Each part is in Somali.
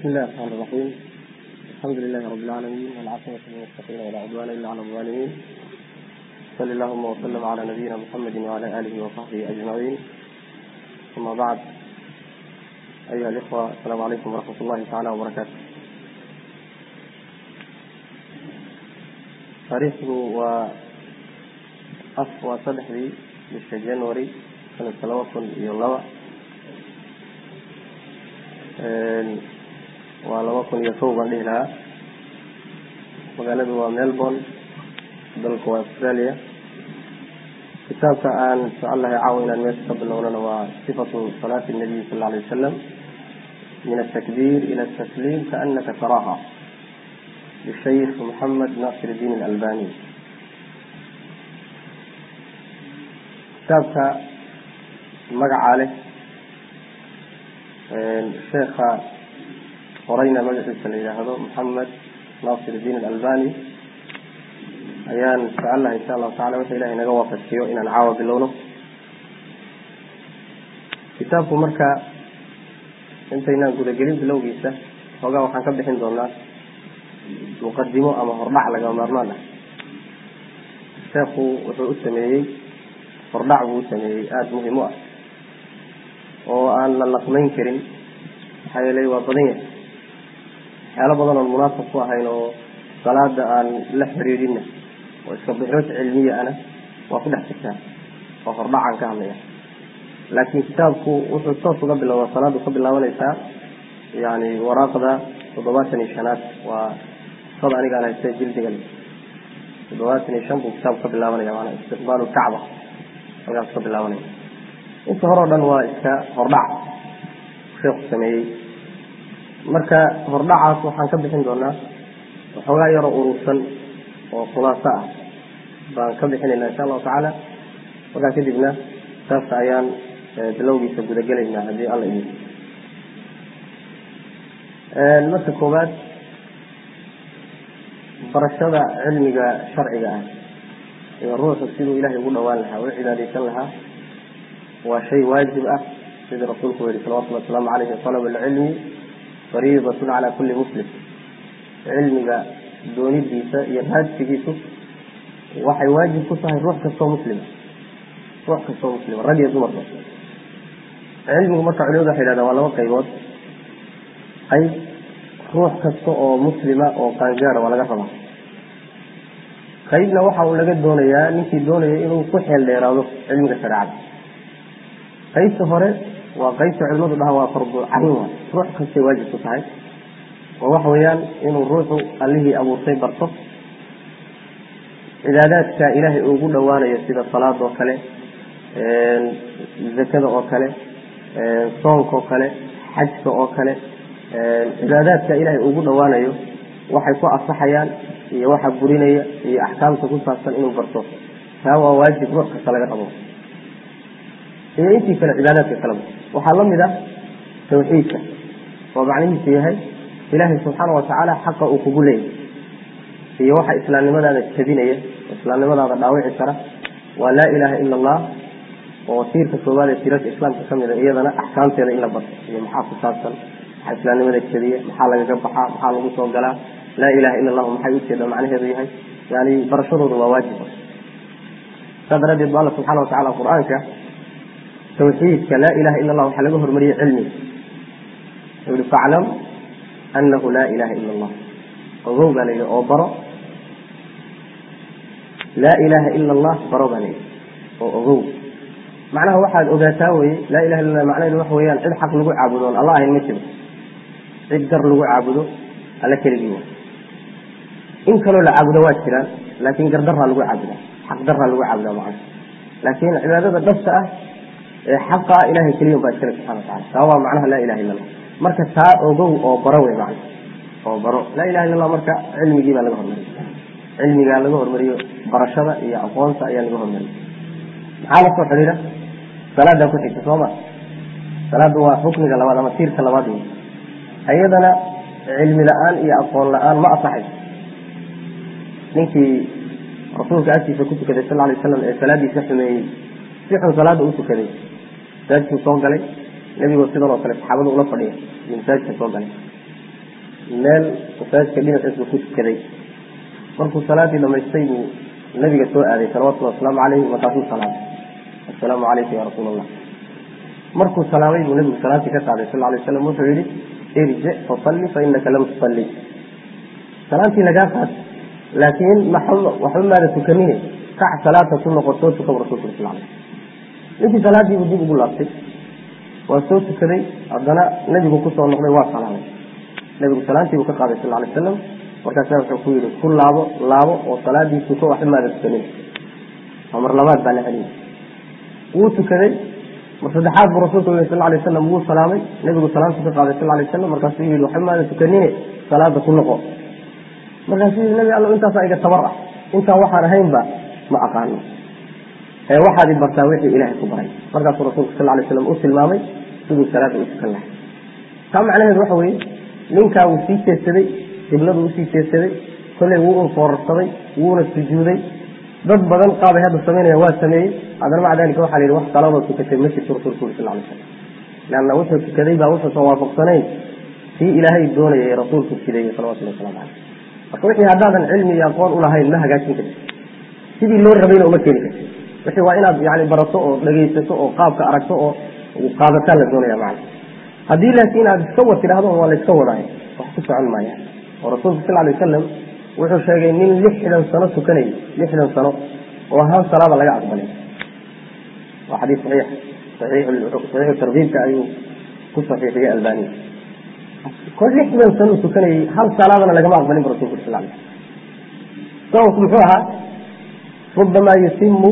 بسم الله الرحمن الرحيم الحمد لله رب العالمين والعاقبة للمتقين ولا عدوان إلا على الظالمين صلى اللهم وسلم على نبينا محمد وعلى آله وصحبه أجمعين ثم بعد أيها الإخوة السلام عليكم ورحمة الله تعالى وبركاته تاريخه و أفوى صدحي bisha january sanadka laba kun iyo laba waa laba kun iyo kow baan dhihi lahaa magaaladu waa melbourne dalka waa australia kitaabka aan jecel lahay caawa inaan meesha ka bilownana waa sifatu salaati nabiy sal lla alay wasalam min atakbir ila atasliim kaanaka taraaha lishaykh moxamed nasir diin alalbani kitaabka magacaa leh sheekha qorayna magaciisa la yidhaahdo moxamed nasir diin alalbani ayaan jecel lahay insha allahu tacala waxa ilahay naga waafajiyo inaan caawa bilowno kitaabku marka intaynaan gudagelin bilowgiisa xoogaa waxaan ka bixin doonaa muqadimo ama hordhac lagama maarmaan ah sheekhu wuxuu u sameeyey hordhac buu u sameeyey aada muhim u ah oo aan la laqmayn karin maxaa yeelay waa badan yahay waxyaalo badan oon munaasab ku ahayn oo salaada aan la xiriirinna oo iska bixood cilmiya ana waa ku dhex jirtaa oo hordhacaan ka hadlaya laakiin kitaabku wuxuu toos uga bilowdaa salaadu ka bilaabanaysaa yani waraaqda toddobaatan iyo shanaad waa sada anigaan haysta jildigan toddobaatan iyo shan buu kitaabku ka bilaabanaya maanaa istiqbaalu kacba halkaas ka bilaabanaya inta hore o dhan waa iska hordhac sheekhu sameeyey marka hordhacaas waxaan ka bixin doonaa waxoogaa yaroo urursan oo khulaaso ah baan ka bixinaynaa insha allahu tacaala markaa kadibna saas ayaan bilowgiisa gudagelaynaa haddii alla idin marka koowaad barashada cilmiga sharciga ah iyo ruuxu siduu ilahay ugu dhawaan lahaa u cibaadaysan lahaa waa shay waajib ah sidii rasuulku u yihi salawatulli wasalaamu caleyhi talab alcilmi fariidatun cala kulli muslim cilmiga doonidiisa iyo raadsigiisu waxay waajib ku tahay ruux kastoo muslima ruux kastoo muslima rag iyo dumarba cilmigu marka culimadu waxay yidhahdaan waa laba qaybood qayb ruux kasta oo muslima oo qaangaara waa laga rabaa qaybna waxa uu laga doonayaa ninkii doonaya inuu ku xeel dheeraado cilmiga shareecada qaybta hore waa qaybta culimadu dhaha waa fardu cayn waay ruux kastay waajib ku tahay oo waxa weeyaan inuu ruuxu allihii abuurtay barto cibaadaadka ilaahay ugu dhowaanayo sida salaada oo kale zakada oo kale soonka oo kale xajka oo kale cibaadaadka ilaahay ugu dhowaanayo waxay ku asaxayaan iyo waxa burinaya iyo axkaamta ku saabsan inuu barto taa waa waajib ruux kasta laga rabo iyo intii kale cibaadaadka kaleba waxaa lamid ah tawxiidka oo macnihiisu yahay ilaahay subxaana watacaala xaqa uu kugu leeyahy iyo waxa islaamnimadaada jabinaya islaamnimadaada dhaawici kara waa laa ilaaha ila allah oo tiirka koowaad ee tiirarka islaamka ka mid a iyadana axkaamteeda in la barto iyo maxaa ku saabsan maxaa islaamnimada jabiya maxaa lagaga baxaa maxaa lagu soo galaa laa ilaha ila allahu maxay ujeeda macnaheedu yahay yani barashadooda waa waajib saa daraaddeed ba alla subxana watacala qur-aanka tawxiidka laa ilaha ila allah waxaa laga hormariyey cilmiga wuxuu yihi faclam anahu laa ilaha ila allah ogow baa layidhi oo baro laa ilaha ila allah baro baa layidhi oo ogow macnaha waxaad ogaataa weye laa ilaha illa allah macnaheedu waxa weeyaan cid xaq lagu caabudo oon alla ahayn ma jiro cid gar lagu caabudo alla keligii wa in kaloo la caabudo waa jiraan laakin gardaraa lagu caabudaa xaq daraa lagu caabudaa macana laakin cibaadada dhabta ah ee xaqa ah ilahay keliya baa iskale subxana watacala taa waa macnaha laa ilaha illa allah marka taa ogow oo baro wey macna oo baro laa ilaha illa allah marka cilmigii baa laga hormariyo cilmigaa laga hormariyo barashada iyo aqoonta ayaa laga hormariyo maxaa la soo xidhiira salaadaa ku xigta sooma salaada waa xukmiga labaad ama tiirka labaad wey iyadana cilmi la-aan iyo aqoon la-aan ma asaxayso ninkii rasuulka agtiisa ku tukaday sal alay slam ee salaadiisa xumeeyey si xun salaada u tukaday masaajidkuu soo galay nebigoo sidan oo kale saxaabada ula fadhiya iyo masaajidka soo galay meel masaajidka dhinaciisa ku tukaday markuu salaadii dhamaystay buu nabiga soo aaday salawatullhi wasalaamu caleyhi markaasuu salaamay assalaamu calayka ya rasuul allah markuu salaamay buu nabigu salaantii ka qaaday sal lay waslam wuxuu yihi irjic fasalli fa inaka lam tusalli salaantii lagaa qaad laakiin waxba maada tukanine kac salaata ku noqotoo tukan rasulka sal alay ninkii salaadiibuu dib ugu laabtay waa soo tukaday haddana nebigu kusoo noqday waa salaamay nebigu salaantiibuu ka qaaday sal lay wasalam markaasa wuxuu ku yihi ku laabo laabo oo salaadii tuko waxba maada tukanin waa mar labaad baa la celiyay wuu tukaday mar saddexaad buu rasulka yii sal lay wasalam wuu salaamay nebigu salaantu ka qaaday sal lay wasalam markaasuu yihi waxba maada tukanine salaada ku noqo markaasuu yihi nabi alla intaasaa iga tabar ah intaan waxaan ahaynba ma aqaano ee waxaad i bartaa wixii ilaahay ku baray markaasuu rasulku sal lay slam u tilmaamay siduu salaada u tukan lahay taa macnaheedu waxa weeye ninkaa wuu sii jeedsaday qibladu usii jeedsaday kolley wuu unfoorarsaday wuuna sujuuday dad badan qaabay hadda samaynaya waa sameeyey haddana maca dalika waxa la yidhi wax salaadoo tukatay ma jirto rasulku uri sal lay slam leanna wuxuu tukaday baa wuxuusan waafaqsanayn kii ilaahay doonaya ee rasuulku jideeyey salawatulli waslamu caleyh marka wixii haddaadan cilmi iyo aqoon ulahayn ma hagaajin karti sidii loo rabayna uma keeni karti wixii waa inaad yani barato oo dhegaysato oo qaabka aragto oo qaadataan la doonaya macna haddii laakiin aad iska wad tidhahdo waa la iska wadaayo wax ku socon maayaan oo rasuulku sal lay wasalam wuxuu sheegay nin lixdan sano tukanayay lixdan sano oo hal salaada laga aqbalay waa xadiis saxiix saxiixu tarkiibka ayuu ku saxiixiyey albaniya kol lixdan sano tukanayay hal salaadana lagama aqbalin bu rasulku sal lay sababku muxuu ahaa rubamaa yutimu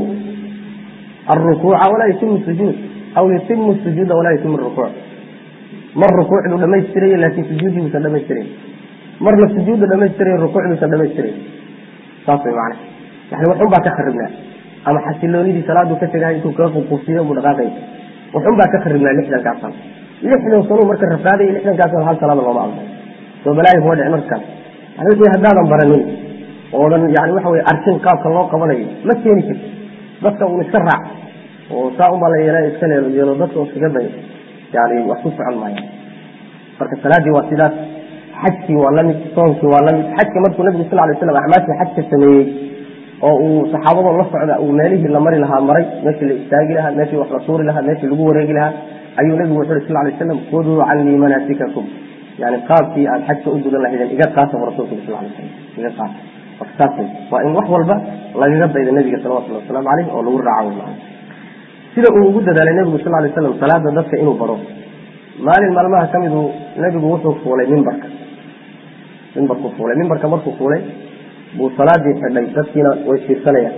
alrukuuca walaa yutimu sujuud aw yutimu sujuuda walaa yutimu rukuuc mar rukuucdu dhamaystiraya laakiin sujuudii buusan dhamaystirayn marna sujuudda dhamaystirayn rukuuc buusan dhamaystirayn saas way macana yani waxun baa ka kharibnaa ama xasiloonidii salaadu ka tegahay intuu kaga ququusiyo buu dhaqaaqay waxun baa ka kharibnaa lixdankaas sano lixdan sanuu marka rafaadaya lixdankaas sano hal salaada looma aqbal soo balaayi kuma dhici markaas yani wixii haddaadan baranin oodan yani waxa weye arkin qaabka loo qabanayo ma keeni karti dadka uun iska raac oo saa unbaa la yeela iska leelo yeelo dadka oo iskaga day yani wax ku socon maaya marka salaadii waa sidaas xajkii waa lamid soonkii waa lamid xajka markuu nabigu sal lay slam acmaashii xajka sameeyey oo uu saxaabadoo la socda uu meelihii la mari lahaa maray meeshii la istaagi lahaa meeshii wax la tuuri lahaa meeshii lagu wareegi lahaa ayuu nabigu wuxu uri sal lay slam khuduu canii manaasikakum yani qaabkii aad xajka u gudan lahaydeen iga qaata bu rasulka sal lay slam iga qaata marka saas waa in wax walba lagaga dayda nabiga salawatulli wasalaamu caleyh oo lagu raaco maa sida uu ugu dadaalay nebigu sal lay slam salaada dadka inuu baro maalin maalmaha ka midu nebigu wuxuu fuulay mimbarka mimbarkuu fuulay mimbarka markuu fuulay buu salaadii xidhay dadkiina way fiirsanayaan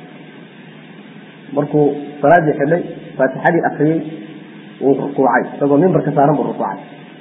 markuu salaadii xidhay faatixadii akriyey wuu rukuucay isagoo mimbarka saaran buu rukuucay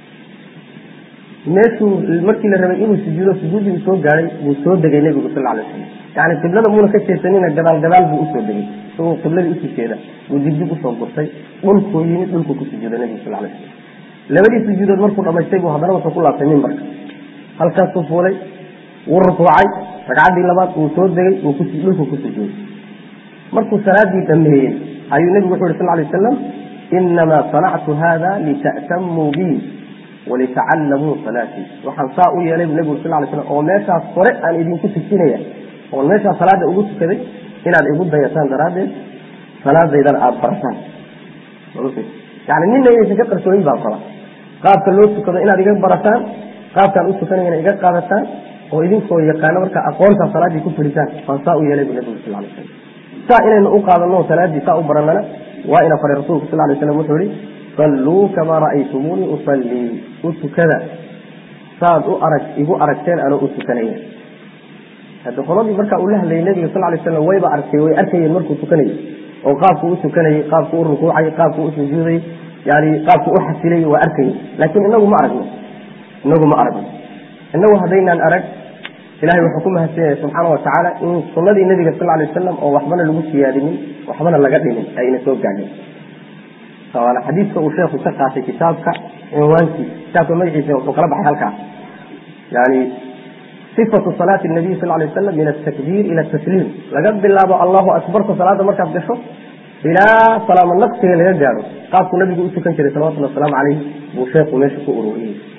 meeshuu markii la rabay inuu sujuudo sujuudii uu soo gaaday buu soo degay nebigu sal lay slam yani qiblada muuna ka jeesanina gadaal gadaal buu usoo degay isagoo qibladii usii jeeda buu dibdib usoo gurtay dhulkuu yimid dhulkuu ku sujuuday nebigu sal lay slam labadii sujuudood markuu dhamaystay buu haddana wuxuu ku laabtay mimbarka halkaasuu fuulay wuu rukuucay ragcaddii labaad wuu soo degay dhulkuu ku sujuuday markuu salaadii dhameeyey ayuu nebigu wuxu yhi sal lay wasalam inamaa sanactu hada lita'tamuu bi walitacallamuu salaatii waxaan saa u yeelay bu nebigu sal lay slam oo meeshaas hore aan idinku tusinaya oon meeshaas salaada ugu tukaday inaad igu dayataan daraaddeed salaadaydana aada barataan yani nina inaysan ka qarsooyin baa qaba qaabka loo tukado inaad iga barataan qaabkaan u tukanayana iga qaadataan oo idinkoo yaqaano markaa aqoontaa salaaddii ku fulitaan waan saa u yeelay bu nebigu sal lay slam saa inaynu u qaadano salaaddii saa u baranana waa ina faray rasulku sal lay slam wuxuu ihi salluu kamaa ra'aytumuunii usallii u tukada saad u arag igu aragteen anoo u tukanaya hadda qoladii markaa uu la hadlayay nebiga sal lay slam wayba arkay way arkayeen markuu tukanayay oo qaabku u tukanayay qaabku u rukuucay qaabku u sujuuday yani qaabku u xasilay waa arkayay laakiin inagu ma aragno inagu ma aragno inagu haddaynaan arag ilahay wuxuu ku mahadsan yahay subxaana watacaala in sunadii nebiga sal lay wasalam oo waxbana lagu siyaadinin waxbana laga dhimin ayna soo gaadhin waana xadiidka uu sheekhu ka qaatay kitaabka cinwaankiisa kitaabka magaciisa wuxuu kala baxay halkaas yani sifatu salaati nabiy sal lay wasalam min atakbiir ila tasliim laga bilaabo allahu akbarta salaada markaad gasho ilaa salaamo naqsiga laga gaadho qaabku nabigu u tukan jiray salawatulli wasalaamu caleyh buu sheekhu meesha ku ururiyey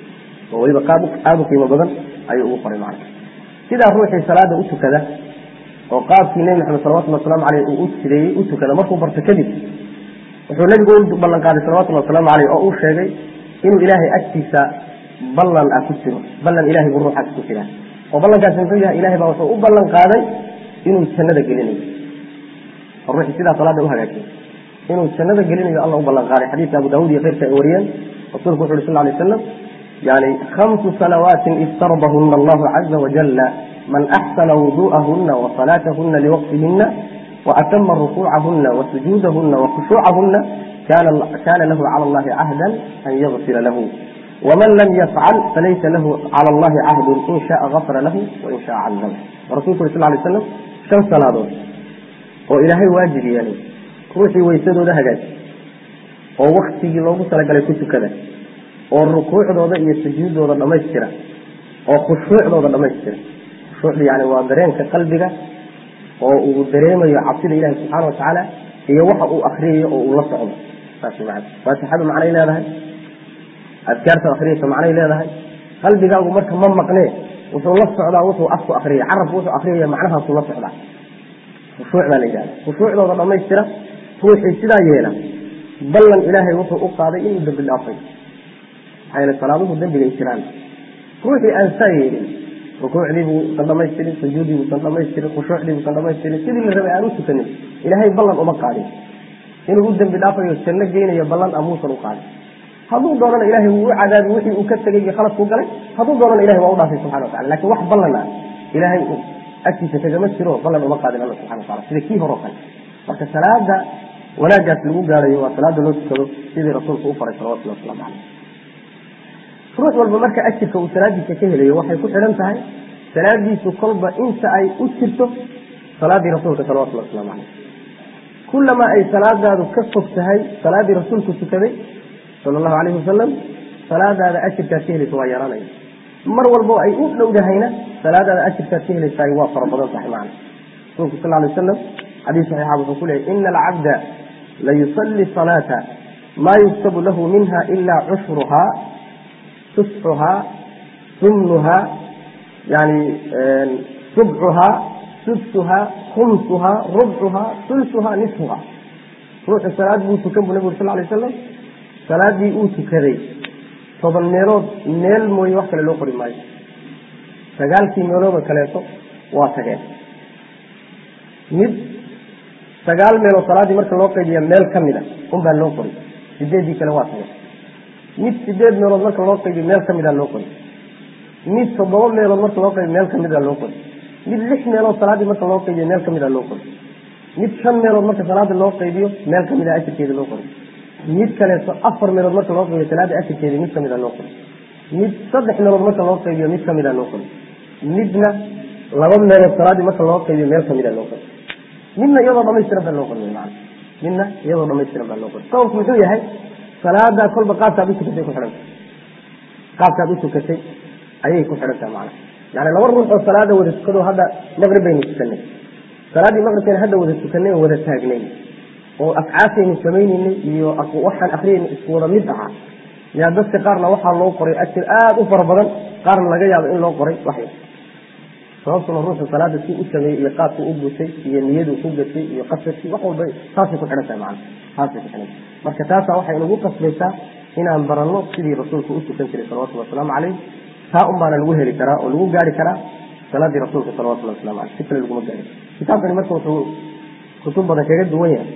oo weliba qaab aada u qiimo badan ayuu ugu qoray macna sidaa ruuxii salaada u tukada oo qaabkii nebi maxamed salawatullhi waslamu caleyh uu u jireeyey u tukada markuu barto kadib wuxuu nebigu u ballan qaaday salawatullahi wasalaamu caleyh oo uu sheegay inuu ilaahay agtiisa ballan ah ku jiro ballan ilahay buu ruuxaas ku jiraa oo ballankaasi muxuu yahay ilahay baa wuxuu u ballan qaaday inuu jannada gelinayo oo ruuxii sidaa salaada u hagaajiyay inuu jannada gelinayo alla u ballan qaaday xadiidka abu daawud iyo keyrka ay wariyeen rasuulku wuxu uhi sal lay slam yani khamsu salawaatin iftaradahuna allahu caza wajala man axsana wudu'ahuna wasalaatahuna liwaqtihina waatama rukuucahuna wasujuudahuna wakhushuucahuna kana lahu cala allahi cahda an yagfira lahu wman lam yafcal falaysa lahu cala allahi cahdun in shaaa gafara lahu wain shaa cadab rasulku uri sal lay slam shan salaadood oo ilaahay waajib yeelay ruuxii weysadooda hagaaji oo waktigii loogu talagalay ku tukada oo rukuucdooda iyo sujuuddooda dhammaystira oo khushuucdooda dhammaystira khushuucda yani waa dareenka qalbiga oo uu dareemayo cabsida ilahi subxaana watacaala iyo waxa uu akriyayo oo uu la socdo saas man faatixadu macnay leedahay adkaarta akriyaysa macnay leedahay qalbigaagu marka ma maqnee wuxuu la socdaa wuxuu afku akriyay carabku wuxuu akriyaya macnahaasuu la socdaa khushuuc baa la yidhahda khushuucdooda dhammaystira ruuxii sidaa yeela ballan ilaahay wuxuu u qaaday inuu dembi dhaafay maxaa yeele salaaduhu dembigay jiraan ruuxii aan saa yeelin rukuucdii buusan dhamaystirin sujuudii buusan dhamaystirin khushuucdii buusan dhamaystirin sidii la rabay aan u tukanin ilaahay ballan uma qaadin inuu u dembi dhaafayo janno geynayo ballan a muusan u qaadin hadduu doonana ilahay wuu u cadaabi wixii uu ka tegay iyo khaladkuu galay hadduu doonana ilahay waa u dhaafay subxana watacala lakin wax ballan ah ilaahay agtiisa kagama jiro ballan uma qaadin alla subxana watacala sida kii hore o kale marka salaada wanaagaas lagu gaarayo waa salaada loo tukado sidii rasuulku u faray salawatullah waslamu caleyh ruux walba marka ajirka uu salaadiisa ka helayo waxay ku xidhan tahay salaadiisu kolba inta ay u jirto salaadii rasuulka salawatullah waslamu caleyh kulamaa ay salaadaadu ka fog tahay salaadii rasuulku tukaday sala allahu calayhi wasalam salaadaada ajirkaad ka helaysa waa yaraanaya mar walbo ay u dhowdahayna salaadaada ajirkaad ka helaysaay waa fara badan tahay macna rasuulku sal lay wasalam xadiis saxiixa wuxuu ku leeyay ina alcabda layusalli salaata maa yuktabu lahu minha ila cushruhaa tusxuhaa sumnuhaa yani subcuhaa sudsuhaa khumsuhaa rubcuhaa sulsuhaa nisfuhaa ruuxu salaad buu tukan bu nabig ur sal lay wasalam salaadii uu tukaday toban meelood meel mooye wax kale loo qori maayo sagaalkii meeloodoo kaleeto waa tageen mid sagaal meelood salaaddii marka loo qaybiya meel ka mid a unbaa loo qori sideeddii kale waa tageen mid sideed meelood marka loo qaybiyo meel ka mida loo qori mid toddoba meelood marka loo qaybiyo meel ka mida loo qori mid lix meelood salaaddii marka loo qaybiyo meel ka mida loo qori mid shan meelood marka salaada loo qaybiyo meel ka mida ajirkeeda loo qori mid kaleeto afar meelood marka loo qaybiyo salaada ajirkeeda mid kamida loo qori mid saddex meelood marka loo qaybiyo mid kamida loo qori midna laba meelood salaadii marka loo qaybiyo meel kamida loo qori midna iyadoo dhamaystiran baa loo qori man midna iyadoo dhamaystiran baa loo qori sababku muxuu yahay salaadaa kolba qaabkaad utukatay ku xidhanta qaabkaad utukatay ayay ku xidhantaha macana yani laba ruux oo salaada wada tukado hadda maqrib baynu tukanay salaaddii maqribkayna hadda wada tukanay oo wada taagnay oo afcaasaynu samayneynay iyo waxaan akriyayna isku wada mid ahaa yaa dadka qaarna waxaa loo qoray ajir aada u fara badan qaarna laga yaabo in loo qoray waxyar sababtuna ruuxu salaada si u sameeyey iyo qaabku u gutay iyo niyadu ku gatay iyo qasadkii wax walba taasay ku xidhan tahay macana taasay ku xidhan tahay marka taasaa waxay nagu qasbaysaa inaan baranno sidii rasuulku u tukan jiray salawatullhi wasalaamu caleyh taa un baana lagu heli karaa oo lagu gaari karaa salaadii rasuulka salawatullahi waslamu caleyh si kale laguma gaari kitaabkani marka wuxuu kutub badan kaga duwan yahay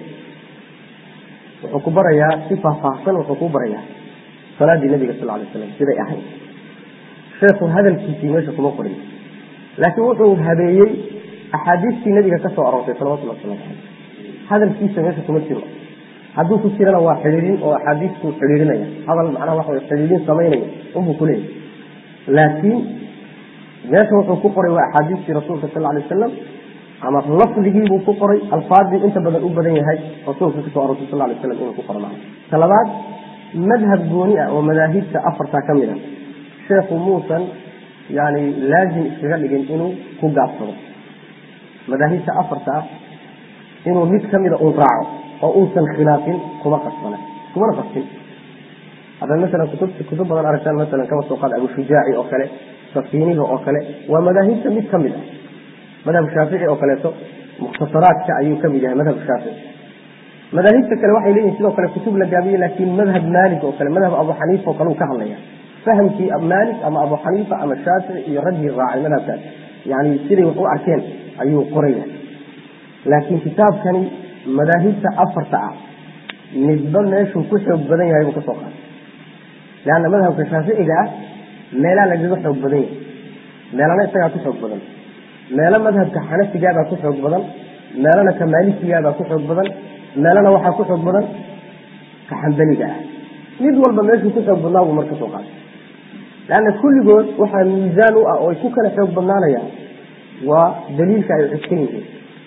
wuxuu ku barayaa si faahfaahsan wuxuu ku barayaa salaadii nabiga sal lay slam siday ahayd sheekhu hadalkiisii meesha kuma qorin laakiin wuxuu habeeyey axaadiistii nabiga ka soo aroortay salawatullah waslamu caleyh hadalkiisa meesha kuma jiro hadduu ku jirana waa xidhiidhin oo axaadiistuu xidhiidhinaya hadal macnaha waxa way xidhiidhin samaynaya unbuu ku leeyahy laakiin meesha wuxuu ku qoray waa axaadiistii rasuulka sal alay wasalam ama lafdigiibuu ku qoray alfaadii inta badan u badan yahay rasuulka kasoo arortay sal lay slam inuu ku qoro macna ta labaad madhab gooni ah oo madaahibta afartaa ka mid a sheekhu muusan yani laazim iskaga dhigin inuu ku gaabsado madaahibta afarta ah inuu mid kamida un raaco oo uusan khilaafin kuma qasbana kumana qasbin haddaad masalan kutub kutub badan aragtaan masalan kaba soo qaada abushujaaci oo kale safiiniga oo kale waa madaahibta mid ka mid ah madhab shaafici oo kaleeto mukhtasaraadka ayuu ka mid yahay madhab shaafici madaahibta kale waxay leeyihin sidoo kale kutub la gaabiye laakiin madhab maalik oo kale madhab abu xaniifa oo kale uu ka hadlaya fahamkii maalik ama abu xaniifa ama shaafici iyo raggii raacay madhabkaas yani siday wax u arkeen ayuu qoraya laakiin kitaabkani madaahibta afarta ah midba meeshuu ku xoog badan yahay buu kasoo qaatay leanna madhabka shaaficiga ah meelaa lagaga xoog badan yahay meelana isagaa ku xoog badan meelo madhabka xanafigaabaa ku xoog badan meelana ka maalikigaabaa ku xoog badan meelana waxaa ku xoog badan ka xambaliga ah mid walba meeshuu ku xoog badnaa buu marka soo qaatay leanna kulligood waxaa miisaan u ah oo ay ku kala xoog badnaanayaan waa daliilka ay cuskan yihiin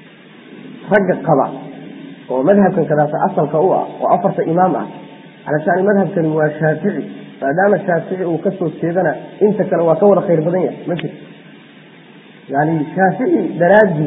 ragga qaba oo madhabkan kadaasa asalka u ah oo afarta imaam ah calashaani madhabkani waa shaafici maadaama shaafici uu kasoo jeedana inta kale waa ka wada khayr badan yahay ma jirto yani shaafici daraaddii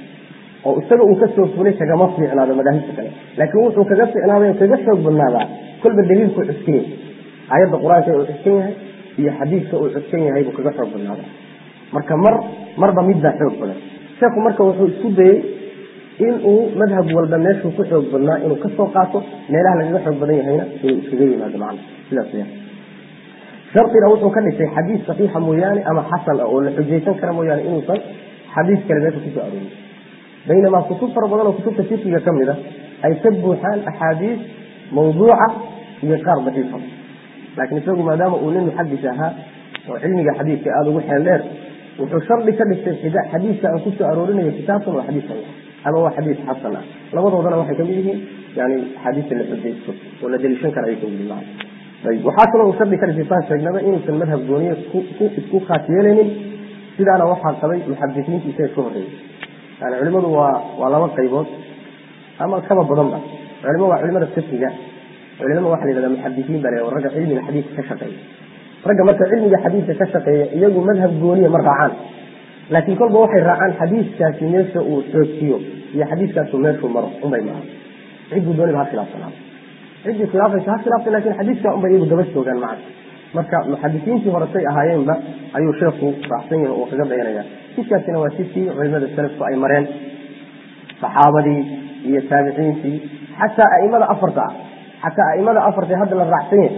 oo isaga uu kasoo fulay kagama fiicnaado madaahibta kale laakiin wuxuu kaga fiicnaaday oo kaga xoog badnaadaa kolba daliilku cuskan yahay aayadda qur-aanka uu cuskan yahay iyo xadiidka uu cuskan yahay buu kaga xoog badnaadaa marka mar marba midbaa xoog badan sheekhu marka wuxuu isku dayey inuu madhab walba meeshuu ku xoog badnaa inuu kasoo qaato meelaha lagaga xoog badan yahayna inuu iskaga yimaado macna sidaas weyaan shardiga wuxuu ka dhigtay xadiis saxiixa mooyaane ama xasan ah oo la xujaysan kara mooyaane inuusan xadiis kale meesha kusoo aroorin baynamaa kutub fara badan oo kutubta fikiga ka mid a ay ka buuxaan axaadiis mawduuca iyo qaar daciifa laakiin isagu maadaama uu nin muxadis ahaa oo cilmiga xadiiska aada ugu xeel dheer wuxuu shardi ka dhigtay xadiiska aan kusoo aroorinayo kitaabkan waa xadiis saxiix ama waa xadiis xasan ah labadoodana waxay kamid yihiin yani axaadiista la xujaysto oo la daliishan kara ay kamid yihiin ayb waxaa kaloo uu shardi ka dhigtay saan sheegnaba inuusan madhab gooniye isku khaas yeelaynin sidaana waxaa qabay muxadisiinta isaga ka horreeyey yani culimadu waa waa laba qaybood ama kaba badanba culimo waa culimada fikiga culimo waxa la yidhahda muxadisiin baa la ragga cilmiga xadiiska ka shaqeeya ragga marka cilmiga xadiiska ka shaqeeya iyagu madhab gooniya ma raacaan laakiin kolba waxay raacaan xadiiskaasi meesha uu xoojiyo iyo xadiiskaasu meeshuu maro unbay maaha cidduu dooniba ha khilaafsanaado ciddii khilaafaysa ha khilaaftay lakin xadiiskaa unbay iyagu daba joogaan maca marka muxadisiintii horetay ahaayeenba ayuu sheekhu raacsan yahay oo kaga dayanaya jidkaasina waa jidkii culimada salafku ay mareen saxaabadii iyo taabiciintii xataa aimada afarta ah xataa aimada afarta hadda la raacsan yahay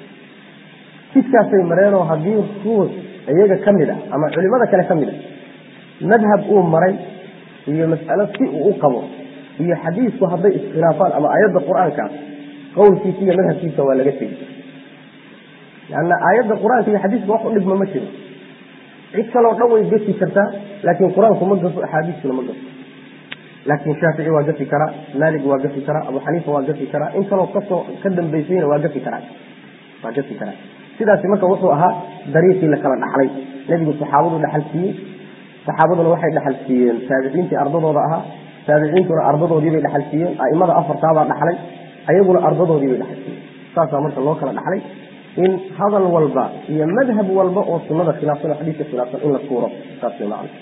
jidkaasay mareenoo haddii ruux iyaga ka mid a ama culimada kale ka mid a madhab uu maray iyo mas'alo si uu u qabo iyo xadiisku hadday iskhilaafaan ama aayadda qur-aanka qowlkiisa iyo madhabkiisa waa laga tegi lanna aayadda qur-aanka iyo xadiiska wax u dhigma ma jiro cid kaloo dhan way gafi kartaa laakiin qur-aanku ma gafo axaadiistuna ma gafo laakiin shaafici waa gafi karaa maalik waa gafi karaa abu xaniifa waa gafi karaa in kaloo kasoo ka dambaysayna waa gafi karaa waa gafi karaa sidaasi marka wuxuu ahaa dariiqii la kala dhaxlay nebigu saxaabadu dhaxal siiyey saxaabaduna waxay dhaxal siiyeen taabiciintii ardadooda ahaa taabiciintuna ardadoodiibay dhaxal siiyeen aimada afartaabaa dhaxlay ayaguna ardadoodiibay dhaxal siiyeen saasaa marka loo kala dhaxlay in hadal walba iyo madhab walba oo sunada khilaafsan oo xadiiska khilaafsan in la tuuro saas way macna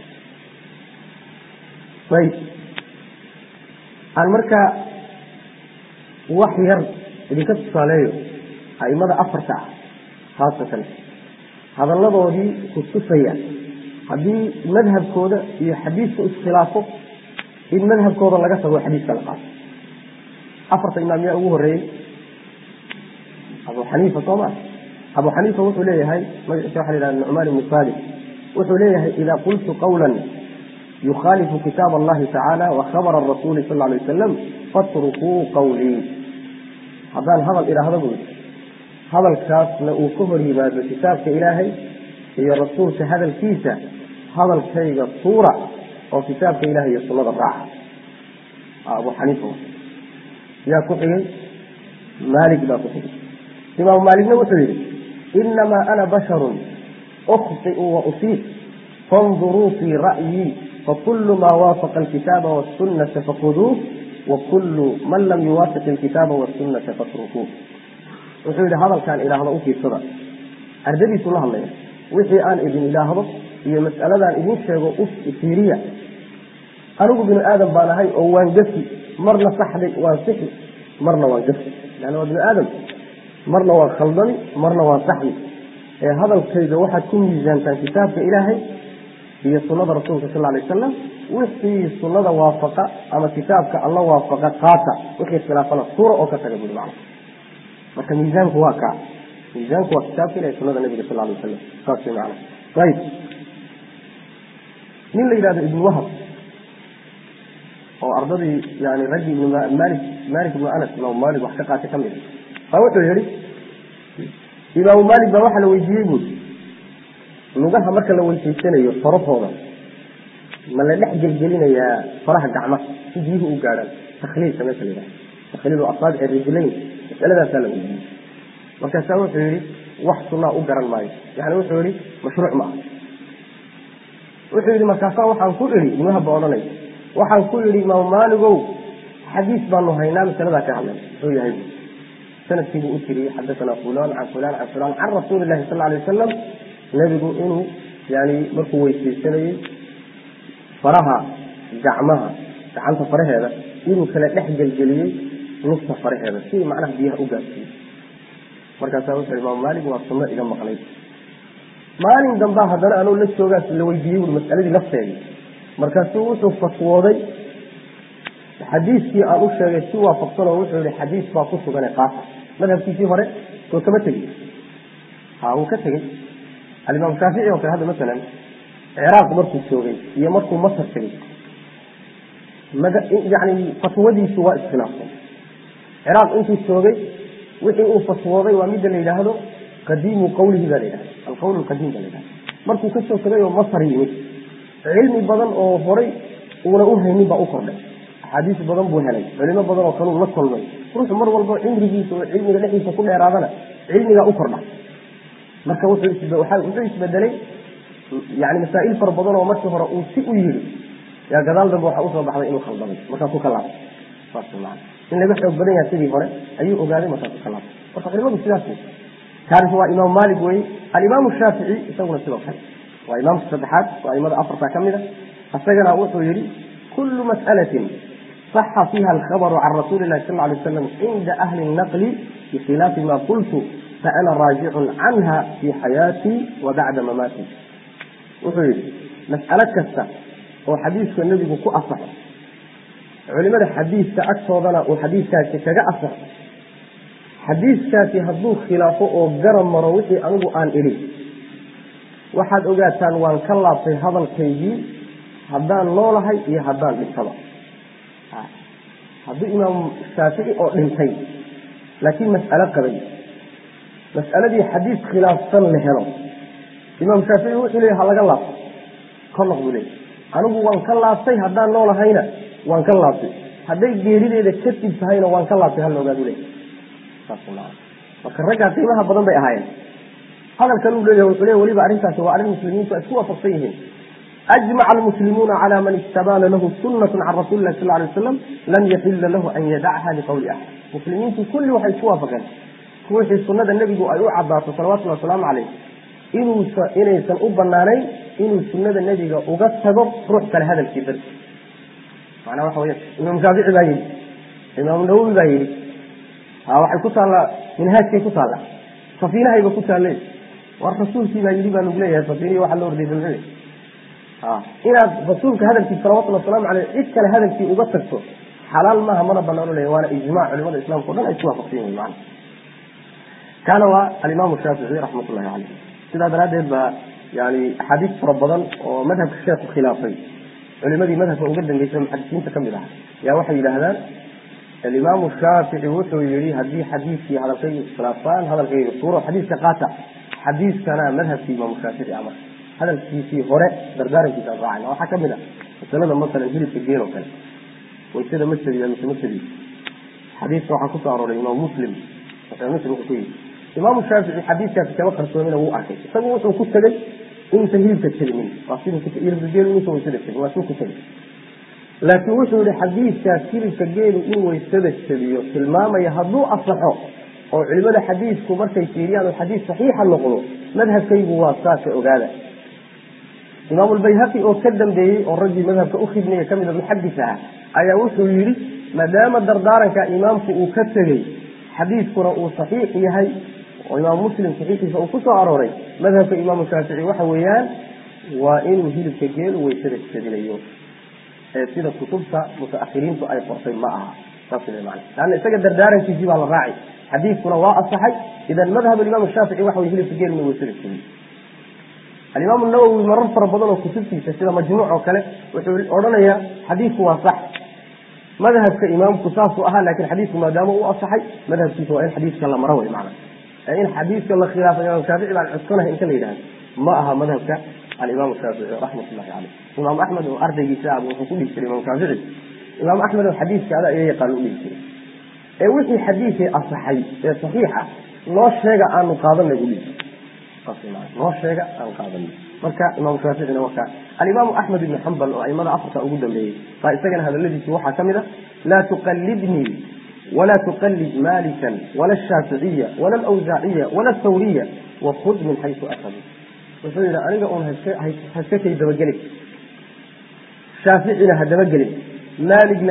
ayb aan markaa wax yar idinka tusaaleeyo aimada afarta ah khaasatan hadalladoodii kutusaya haddii madhabkooda iyo xadiiska iskhilaafo in madhabkooda laga tago xadiiska la qaato afarta imaam yaa ugu horeeyey abu xaniifa soo ma abu xaniifa wuxuu leeyahay magaciisa waxa la yidhaha nucmaan ibnu salim wuxuu leeyahay idaa qultu qawla yukhaalifu kitaab allahi tacaala wa khabara rasuuli sal alay wasalam fatrukuu qawlii haddaan hadal idhaahdo buu hadalkaasna uu ka hor yimaado kitaabka ilaahay iyo rasuulka hadalkiisa hadalkayga tuura oo kitaabka ilahay iyo sunnada raaca abu xaniifa yaa ku xigay maalik baa ku xigay imaamu maaligna wuxuu yihi inamaa ana basharun ukhطiu wa usiib fanduruu fii ra'yii fakulu maa waafaqa alkitaaba wاsunata fakuduuh wakulu man lam yuwaafiq alkitaaba wاsunata fatrukuuh wuxuu yihi hadalkaan idhaahdo u fiirsada ardadiisu la hadlaya wixii aan idin idhaahdo iyo mas'aladaan idin sheego u fiiriya anigu binu aadam baan ahay oo waan gafi marna saxday waan sixi marna waan gafi lanna waa binu aadam marna waa khaldami marna waa saxmi ee hadalkayga waxaad ku miisaantaan kitaabka ilaahay iyo sunada rasuulka sal alay wasalam wixii sunada waafaqa ama kitaabka alla waafaqa qaata wixii khilaafana suura oo ka taga buri macna marka miisaanku waa kaa miisaanku waa kitaabka ilahay sunada nabiga sal alay wasalam saas way macna ayib nin la yidhahdo ibnu wahab oo ardadii yani raggii ibn malik malik ibnu anas imaamu malik wax ka qaatay ka mid baa wuxuu yihi imaamu malik baa waxaa la weydiiyey buuri lugaha marka la weysaysanayo farahooda ma la dhex gelgelinayaa faraha gacmaha si biyuhu u gaadhaan takhliilka meesha la yidhaha takhliilu asaabici rijlayn masaladaasaa la weydiiyey markaasaa wuxuu yihi wax sunaa u garan maayo yani wuxuu yihi mashruuc ma aha wuxuu yihi markaasaa waxaan ku idhi ibnuhaba odhanay waxaan ku yidhi imaamu maaligow xadiis baanu haynaa masaladaa ka hadlay muxuu yahay sanadkiibuu u tiriyey xadathana fulan can fulan can fulan can rasuuli lahi sal alay wasalam nebigu inuu yani markuu weysaysanayey faraha gacmaha gacanta faraheeda inuu kala dhex gelgeliyey lugta faraheeda si macnaha biyaha u gaarsiiyey markaasaa wuxuu yihi imaamu maalig waa sunno iga maqlay maalin dambaa haddana anuu la joogaas la weydiiyey ui masaladii lafteedii markaasuu wuxuu fatwooday xadiiskii aan u sheegay si waafaqsanoo wuxuu yihi xadiis baa ku sugane qaasa madhabkiisii hore soo kama tegey ha wuu ka tegey alimaam shaafici oo kale hadda masalan ciraaq markuu joogay iyo markuu masar tegey yani fatwadiisu waa iskhilaafsan ciraaq intuu joogay wixii uu fatwooday waa midda la yidhaahdo qadiimu qawlihi baa la yidhahda alqawl lqadiim baa la yidhahda markuu kasoo tegay oo masar yimid cilmi badan oo horay uuna u haynin baa u kordhay axaadiis badan buu helay culimo badan oo kaleu la kulmay ruuxu mar walba cimrigiisa oo cilmiga dhexdiisa ku dheeraadana cilmigaa u kordha marka wuxuu isbedelay yani masaa'il fara badan oo markii hore uu si u yiri yaa gadaal dambe waxaa usoo baxday inuu khaldamay markaasuu ka laabtay saas maa in laga xoog badan yaha sidii hore ayuu ogaaday markaasuu ka laabtay marka culimadu sidaas wey kaarif waa imaam maalik weye alimaamu shaafici isaguna sidoo kale waa imaamka saddexaad waa aimada afarta ka mid a isagana wuxuu yihi kulu mas'alatin صaxa fiiha alkhabaru can rasuuli lahi sal lay waslam cinda ahli naqli bikhilaafi ma qultu faana raajicun canha fi xayaatii wa bacda mamaatii wuxuu yihi mas'alo kasta oo xadiiska nebigu ku asaxo culimada xadiiska agtoodana uu xadiiskaasi kaga asaxo xadiiskaasi hadduu khilaafo oo garab maro wixii anigu aan idhi waxaad ogaataan waan ka laabtay hadalkaygii haddaan noolahay iyo haddaan dhintaba haddii imaam shaafici oo dhintay laakiin mas'alo qabay mas'aladii xadiis khilaafsan la helo imaam shaafici wuxuu leeya ha laga laabto ka noq buu leey anigu waan ka laabtay haddaan noolahayna waan ka laabtay hadday geerideeda kadib tahayna waan ka laabtay hala ogaadu leey marka raggaa qiimaha badan bay ahaayeen hadalkan uu leeyahay wuxuu leeya weliba arrintaasi waa arrin muslimiintu ay isku waafaqsan yihiin ajmaca almuslimuuna cala man istabaana lahu sunnatu can rasuli lahi sal lay waslam lam yaxila lahu an yadacha liqowli axad muslimiintu kulli waxay isku waafaqeen ruuxii sunnada nebigu ay u cadaato salawatullhi wasalaamu caleyh inuusa inaysan u banaanayn inuu sunnada nebiga uga tago ruux kale hadalkii darti macnaa waxa weya imaam shaafici baa yidhi imaamu nawowi baa yidhi ha waxay ku taallaa minhaajkay ku taallaa safiinahayba ku taalle war rasuulkii baa yidhi baa lagu leeyahay safiinihi waxa loo ordaysa muxuu inaad rasuulka hadalkiisa salawatulli wasalaamu caleyh cid kale hadalkii uga tagto xalaal maaha mana banaano leeya waana ijmac culimada islamka o dhan ay isku waafaqsan yihin macna kaana waa alimaamu shaafici raxmat ullahi caleyh sidaa daraaddeed baa yani axaadiis fara badan oo madhabka sheekhu khilaafay culimadii madhabka uga dambeysay muxadisiinta kamid ah yaa waxay yidhaahdaan alimaamu shaafici wuxuu yihi haddii xadiiskii hadalkaygu iskhilaafaan hadalkayga suuro xadiiska qaata xadiiskana madhabkii imaamu shaafici amar hadalkiisii hore dardaarankiisa aan raacayna waxaa kamid ah masalada masalan hilibka geel oo kale waysada ma jabiya mise ma jabiyo xadiiska waxaa kusoo arooray imaam muslim muslim wuxuu ku yidhi imaamu shaafici xadiiskaasi kama qarsoomina wuu arkay isagu wuxuu ku tegey inuusan hilibka jabinin waa siduu ku hilibka geelu inuusan waysada jabin waa siduu ku tegey laakiin wuxuu yihi xadiiskaas hilibka geelu in waysada jabiyo tilmaamaya hadduu asaxo oo culimada xadiisku markay fiiriyaan oo xadiis saxiixa noqdo madhabkaygu waa saasa ogaada imaam lbayhaqi oo ka dambeeyey oo raggii madhabka u khidmaya kamida muxadis aha ayaa wuxuu yihi maadaama dardaaranka imaamku uu ka tegey xadiidkuna uu saxiix yahay oo imaamu muslim saxiixiisa uu ku soo arooray madhabka imaamu shaafici waxa weeyaan waa inuu hilibka geelu weysada jabinayo ee sida kutubta mutaakhiriintu ay qortay ma aha saas wey macana laanna isaga dardaarankiisii baa la raacay xadiidkuna waa asaxay idan madhab alimaam shaafici waxa weye hilibka geelu inuu weysada jabiyo alimaamu nawowi marar fara badan oo kutubtiisa sida majmuuc oo kale wuxuu odhanayaa xadiidku waa sax madhabka imaamku saasuu ahaa lakin xadiidku maadaama uu asaxay madhabkiisa waa in xadiidka la maro wey macana in xadiidka la khilaafay imaam shaafici baan cuskanahay inta la yidhahdo ma aha madhabka alimaam shaafici raxmat ullahi caleyh imaam axmed oo ardaygiisa ah wuxuu ku dhihi jiray imaam shaafici imaam axmed oo xadiidka ada iga yaqaan u dhihi jiray ee wixii xadiidkii asaxay ee saxiixa noo sheega aanu qaadanay buu dhihi noo sheega aan qaadanay marka imaam shaaficina waa kaa alimaamu axmed ibni xambal oo aimada afarta ugu dambeeyey baa isagana hadaladiisi waxaa ka mid a laa tuqalidnii ولا تقلد مالكا ولا الشافعية ولا الأوزاعية ولا الثورية وخذ من حيث أخذوا wuxuu yidhi aniga uun haska kay dabagelin shaaficina ha dabagelin maaligna